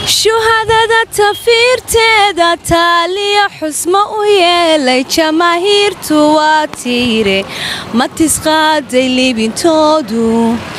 shuhadada tafiirteeda taaliya xusmo u yeelay jamaahiirtu waa tiire ma tisqaaday libintoodu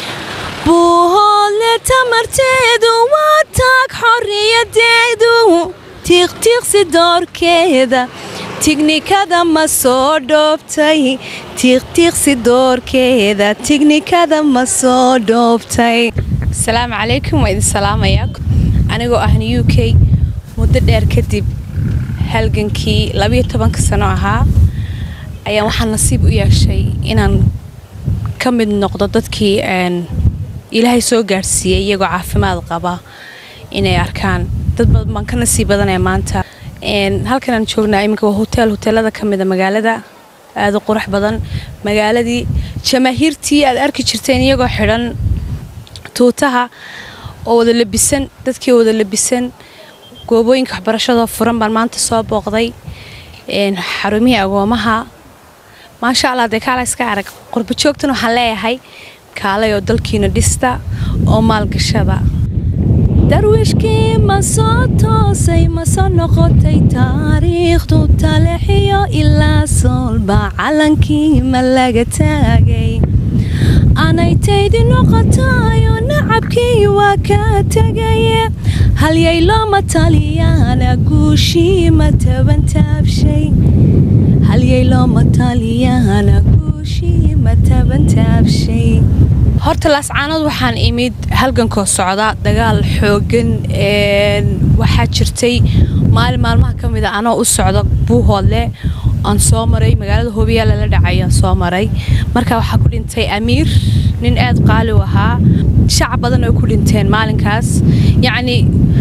buuhoodle tamarteedu waa taag xorriyadeedu tiiqtiiqsi doorkeeda tignikada ma soo dhoobtay tiiqtiiqsi doorkeeda tignikada ma soo dhoobtay asalaamu calaykum waa idin salaamayaa anigoo ahna u k muddo dheer kadib halgankii labiyo tobanka sano ahaa ayaa waxaa nasiib u yeeshay inaan ka mid noqdo dadkii ilaahay soo gaadhsiiyey iyagoo caafimaad qaba inay arkaan dad badan baan ka nasiib badanaya maanta halkan aan joognaa iminka waa hoteel hoteelada ka mida magaalada aada u qurux badan magaaladii jamaahiirtii aad arki jirteen iyagoo xidhan tuutaha oo wada labisan dadkii wada labisan goobooyinka waxbarashadoo furan baan maanta soo booqday xarumihii agoomaha maasha allah dee kaala iska arag qurbo joogtan waxaan leeyahay kaalay oo dalkiina dhista oo maalgashada darwiishkii ma soo toosay ma soo noqotay taariikhdu talexiyo ilaa soolba calankii ma laga taagay anaytaydi noqotayo nacabkii waa ka tegaye halyay looma taliyaana guushii ma taban taabshay halyay looma taliyaana guushii ma taban taabshay horta laascaanood waxaan imid halgankoo socda dagaal xoogan waxaa jirtay maalin maalmaha ka mida anoo u socda buuhoodle aan soo maray magaalada hobiyaala la dhacay aan soo maray markaa waxaa ku dhintay amiir nin aad qaali u ahaa shacab badan ay ku dhinteen maalinkaas yacnii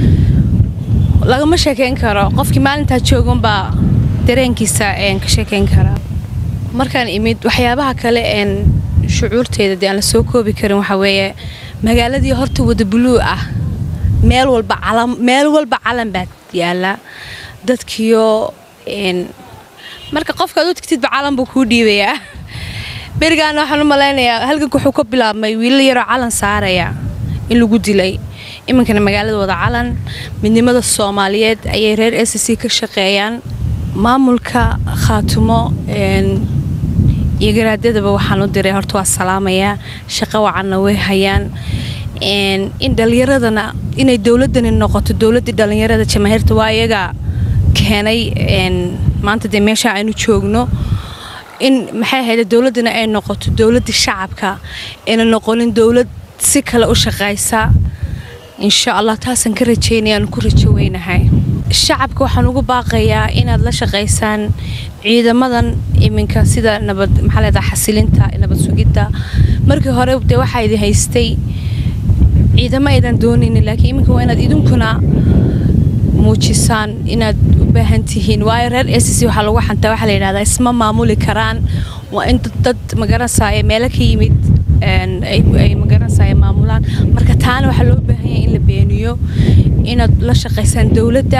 lagama sheekayn karo qofkii maalintaa jooganbaa dareenkiisa ka sheekayn karaa markaan imid waxyaabaha kale een shucuurteeda dee aan la soo koobi karin waxaa weeye magaaladii horta wada buluu ah meel walba calan meel walba calan baa yaala dadkiyo marka qofkaad u tigtidba calan buu kuu dhiibayaa berigaana waxaan u malaynayaa halganka wuxuu ka bilaabmay wiilal yaroo calan saaraya in lagu dilay iminkana magaalada wada calan midnimada soomaaliyeed ayay reer s c ka shaqeeyaan maamulka khaatumo iyo garaadadaba waxaan u diray horta waa salaamayaa shaqo wacanna way hayaan in dhallinyaradana inay dowladani noqoto dowladdii dhallinyarada jamaahiirta waa iyaga keenay maanta dee meesha aynu joogno in maxay ahayde dowladdana ay noqoto dowladdii shacabka ayna noqonin dowlad si kale u shaqaysa insha allah taasaan ka rajaynaya aanu ku rajo weynahay shacabka waxaan ugu baaqayaa inaad la shaqaysaan ciidamadan iminka sida nabad maxaa leedaha xasilinta nabad sugidda markii hore dee waxaa idin haystay ciidamo aydan doonaynin laakiin iminka waa inaad idinkuna muujisaan inaad u baahan tihiin waayo reer s c waxaa lagu xantaa waxaa la yidhahdaa isma maamuli karaan waa in dad magaranasaaye meelo ka yimid ay magaranasaaye maamulaan marka taana waxaa loo baahan yahay in la beeniyo inaad la shaqaysaan dowladda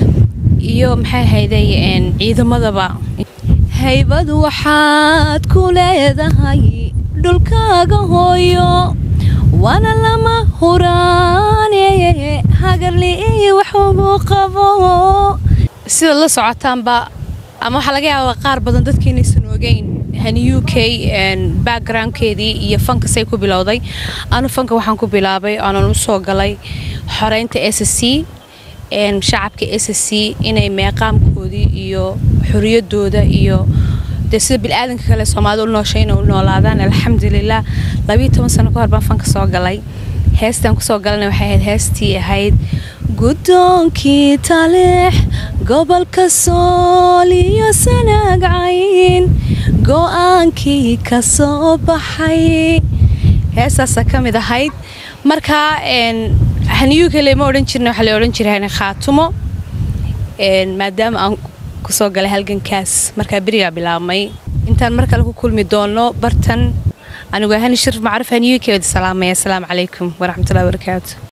iyo maxay hayday ciidamadaba haybad waxaad ku leedahay dhulkaaga hooyo waana lama huraane hagarli'i waxugu qabo sidaad la socotaanba ama waxaa laga yaabaa qaar badan dadka inaysan ogeyn hani u k backgroundkeedii iyo fanka say ku bilowday anu fanka waxaan ku bilaabay aanan u soo galay xoreynta s c shacabka s c inay meeqaamkoodii iyo xoriyadooda iyo dee sida bilaadanka kale soomaalida u nooshay inay u noolaadaan alxamdulilah labiiyo toban sano ka hor baan fanka soo galay heestaan kusoo galana waxay ahayd heestii ahayd guddoonkii taleex gobolka sool iyo sanaag cayn go-aankii ka soo baxay heestaasa ka mid ahayd markaa haniyu kale ma odhan jirna waxaa la odhan jiray khaatumo maadaama aan kusoo galay halgankaas markaa berigaa bilaabmay intaan mar kale ku kulmi doono bartan anigoo hani shirf macruuf haniyu keeda salaamaya asalaamu calaykum waraxmatullahi wabarakaatu